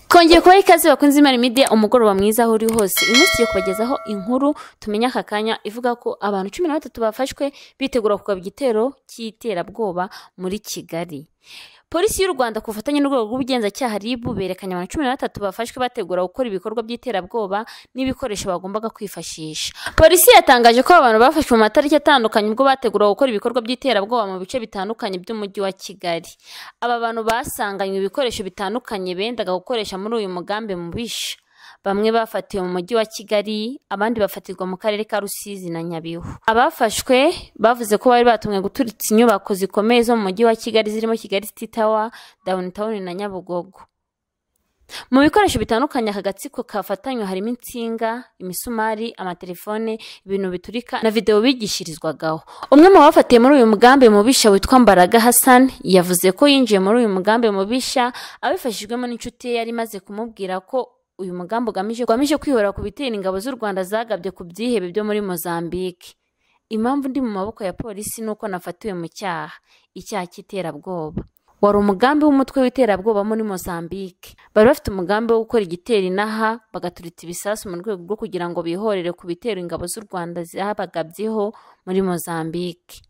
twongeye kubaha ikaze bakunze imana imidiya umugoroba mwiza aho uri hose uyu munsi tugiye kubagezaho inkuru tumenya aka kanya ivuga ko abantu cumi na batatu bafashwe bitegura kugaba igitero cy'iterabwoba muri kigali polisi y'u rwanda ku bufatanye n'urwego rw'ubugenzacyaha rib berekanye abantu cumi na batatu bafashwe bategura gukora ibikorwa by'iterabwoba n'ibikoresho bagombaga kwifashisha polisi yatangaje ko aba bantu bafashwe mu matariki atandukanye ubwo bateguraga gukora ibikorwa by'iterabwoba mu bice bitandukanye by'umujyi wa kigali aba bantu basanganywe ibikoresho bitandukanye bendaga gukoresha muri uyu mugambi mubisha bamwe bafatiwe mu mujyi wa kigali abandi bafatirwa mu karere ka rusizi na nyabihu abafashwe bavuze ko bari batumwe guturitsa inyubako zikomeye zo mu mujyi wa kigali zirimo kigali city tower downtown na nyabugogo mu bikoresho bitandukanye aka gatsiko kafatanywe harimo insinga imisumari amatelefone ibintu biturika na videwo bigishirizwagaho umwe mu bafatiye muri uyu mugambi mubisha witwa mbaraga hassan yavuze ko yinjiye muri uyu mugambi mubisha abifashijwemo n'inshuti ye yari imaze kumubwira ko uyu mugambi ugamije ugamije kwihora ku bitera ingabo z'u rwanda zagabye ku byihebe byo muri mozambique impamvu ndi mu maboko ya polisi ni uko nafatiwe mu cyaha icyaha cy'iterabwoba wari umugambi w'umutwe w'iterabwoba muri mozambique bari bafite umugambi wo gukora igitero inaha bagaturitsa ibisasu mu rwego rwo kugira ngo bihorere ku bitero ingabo z'u rwanda zabagabyeho muri mozambique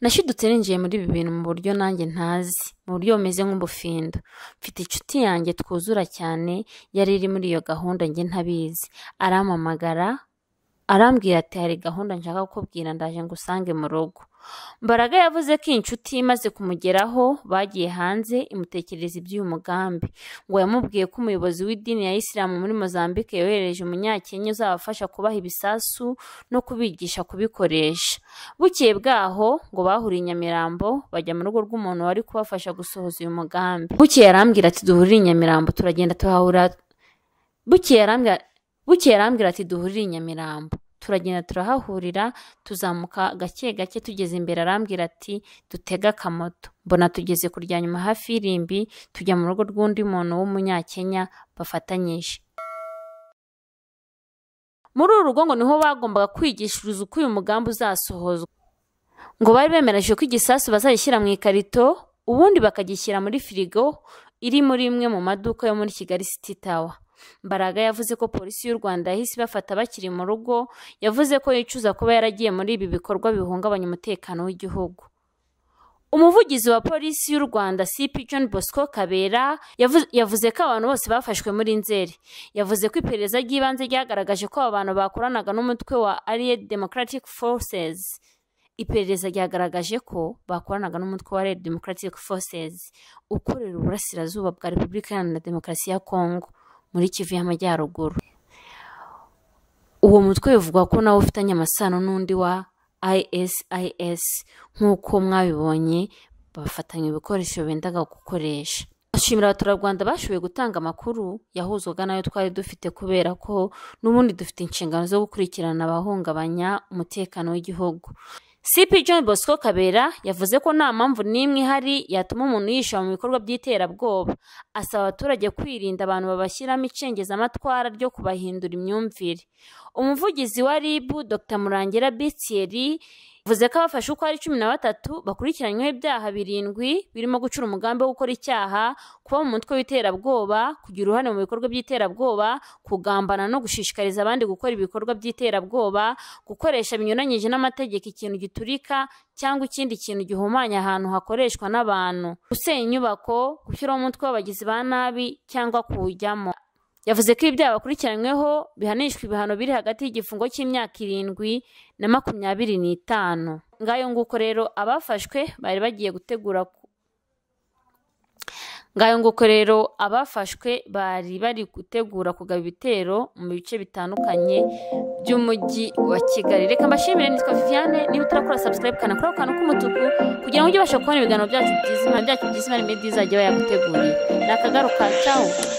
nashidutse ninjiye muri ibi bintu mu buryo nanjye ntazi mu buryo bumeze nk'ubufindo mfite inshuti yanjye twuzura cyane yari iri muri iyo gahunda njye ntabizi arampamagara arambwira ati hari gahunda nshaka kukubwira ndaje ngo usange mu rugo mbaraga yavuze ko iyi nshuti imaze kumugeraho bagiye hanze imutekerereza iby'uyu mugambi ngo yamubwiye ko umuyobozi w'idini ya isilamu muri mozambique yohereje umunyakenya uzabafasha kubaha ibisasu no kubigisha kubikoresha bukeye bwaho ngo bahuriye i nyamirambo bajya mu rugo rw'umuntu wari kubafasha gusohoza uyu mugambi bukeye arambwira ati duhurire i nyamirambo turagenda tuhahura bukeye arambwira bukeye arambwira ati duhurire i nyamirambo turagenda turahahurira tuzamuka gake gake tugeze imbere arambwira ati dutega akamoto mbona tugeze kurya nyuma hafi y'irimbi tujya mu rugo rw'undi muntu w'umunyakenya bafatanyije muri uru rugo ngo niho bagombaga kwigishiriza uko uyu mugambi uzasohozwa ngo bari bemereje ko igisasu bazagishyira mu ikarito ubundi bakagishyira muri firigo iri muri imwe mu maduka yo muri kigali city tower mbaraga yavuze ko polisi y'u rwanda yahise ibafata bakiri mu rugo yavuze ko yicuza kuba yaragiye muri ibi bikorwa bihungabanya umutekano w'igihugu umuvugizi wa polisi y'u rwanda cp john bosco kabera yavuze ko abantu bose bafashwe muri nzeri yavuze ko iperereza ry'ibanze ryagaragaje ko aba bantu bakoranaga n'umutwe wa allied democratic forces iperereza ryagaragaje ko bakoranaga n'umutwe wa red democratic forces ukorera uburasirazuba bwa repubulika iharanira demokarasi ya kongo muri kivu y'amajyaruguru uwo mutwe bivugwa ko nawe ufitanye amasano n'undi wa isis nk'uko mwabibonye bafatanya ibikoresho bendaga gukoresha ashimira abaturarwanda bashoboye gutanga amakuru yahuzwaga nayo twari dufite kubera ko n'ubundi dufite inshingano zo gukurikirana abahungabanya umutekano w'igihugu cp john bosco kabera yavuze ko nta mpamvu n'imwe ihari yatuma umuntu yishyura mu bikorwa by'iterabwoba asaba abaturage kwirinda abantu babashyiramo icengezamatwara ryo kubahindura imyumvire umuvugizi wa rib dr murangira bitieri yavuze ko abafashe uko ari cumi na batatu bakurikiranyweho ibyaha birindwi birimo gucura umugambi wo gukora icyaha kuba mu mutwe w'iterabwoba kugira uruhare mu bikorwa by'iterabwoba kugambana no gushishikariza abandi gukora ibikorwa by'iterabwoba gukoresha binyuranyije n'amategeko ikintu giturika cyangwa ikindi kintu gihumanya ahantu hakoreshwa n'abantu gusenya inyubako gushyiraho umutwe w'abagizi ba nabi cyangwa kuwujyamo yavuze ko ibyaha bakurikiranyweho bihanishwa ibihano biri hagati y'igifungo cy'imyaka irindwi na makumyabiri n'itanu ngayo nguko rero abafashwe bari bagiye gutegura ngayo nguko rero abafashwe bari bari gutegura kugaba ibitero mu bice bitandukanye by'umujyi wa kigali reka mbashimire nitwa viviane niba utarakora sabusikarayibu kanakora akantu k'umutuku kugira ngo ujye ubasha kubona ibiganiro byacu byiza imana byacu byiza imana imedi izajya bayaguteguriye ni akagaruka cawu